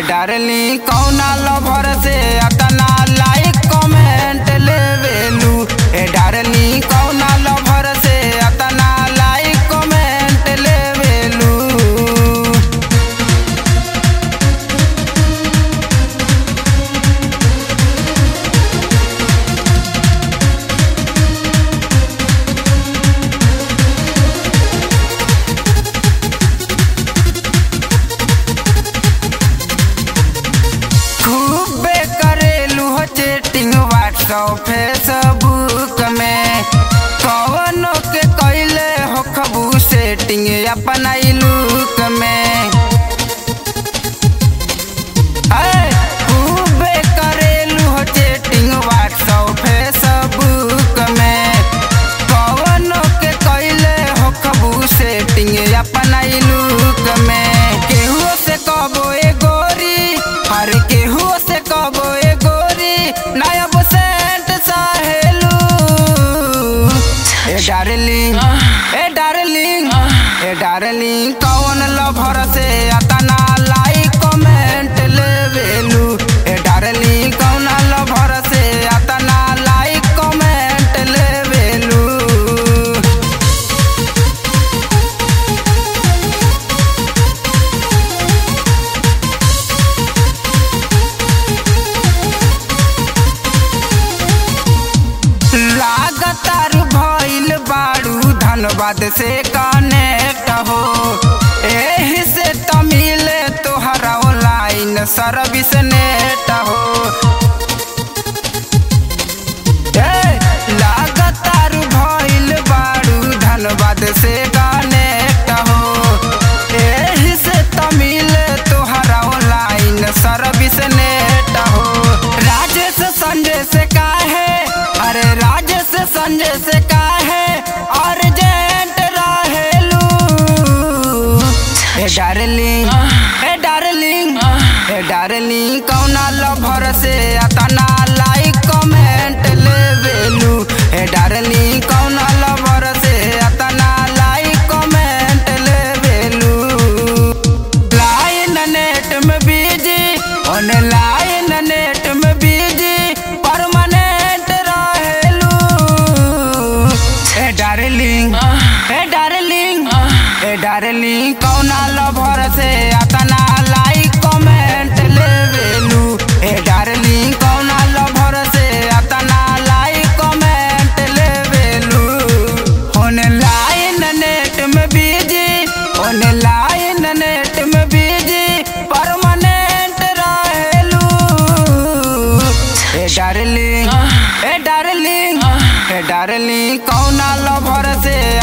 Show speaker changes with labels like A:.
A: डारली कौना लभर से अतना लाइक कमेंट लेवेलू ए डारली कौना लभर से अतना लाइक कमेंट लेवेलू खूबे करेलू हो चैटिंग व्हाट्सअप फेसबुक में कवनो के कैले हो खबू सेटिंग अपना लुक में ऐ, खूबे करेलू हो चैटिंग व्हाट्सअप फेसबुक में कवनो के कैले हो खबू सेटिंग अपना लुक में केहू से कबो ए गोरी हर केहू से कबो ए गोरी नायब सेंट साहेलू ए डार्लिंग ए डार्लिंग ए डार्लिंग कौन लभर से अतना लाइक कमेंट लेवेलू ए डार्लिंग कौन लभर से अतना लाइक कमेंट लेवेलू लागतार भइल बाड़ू धनबाद से कनेक्ट हो एही से तमिले तोहरा ऑनलाइन सर्विस नेट हो ए, लागतार भइल बाड़ू धनबाद से कनेक्ट हो एही से तमिले तोहरा ऑनलाइन सर्विस नेट हो राजेश संजय से काहे अरे राजेश संजय से काहे अर्जेंट रहेलू ए डार्लिंग ए डार्लिंग ए डार्लिंग कौना लभर से अतना लाइक कमेंट लेवेलू ए डार्लिंग कौना लभर से अतना लाइक कमेंट लेवेलू लाइन नेट में बिजी ऑनलाइन नेट में बिजी परमानेंट रहेलू ए डार्लिंग ए डार्लिंग ए डार्लिंग कौना लभर से अतना लाइक कमेंट लेवेलू ए डार्लिंग कौना लभर से अतना लाइक कमेंट लेवेलू ऑनलाइन नेट में बिजी ऑनलाइन नेट में बिजी परमानेंट रहेलू ए डार्लिंग ए डार्लिंग ए डार्लिंग कौना लभर से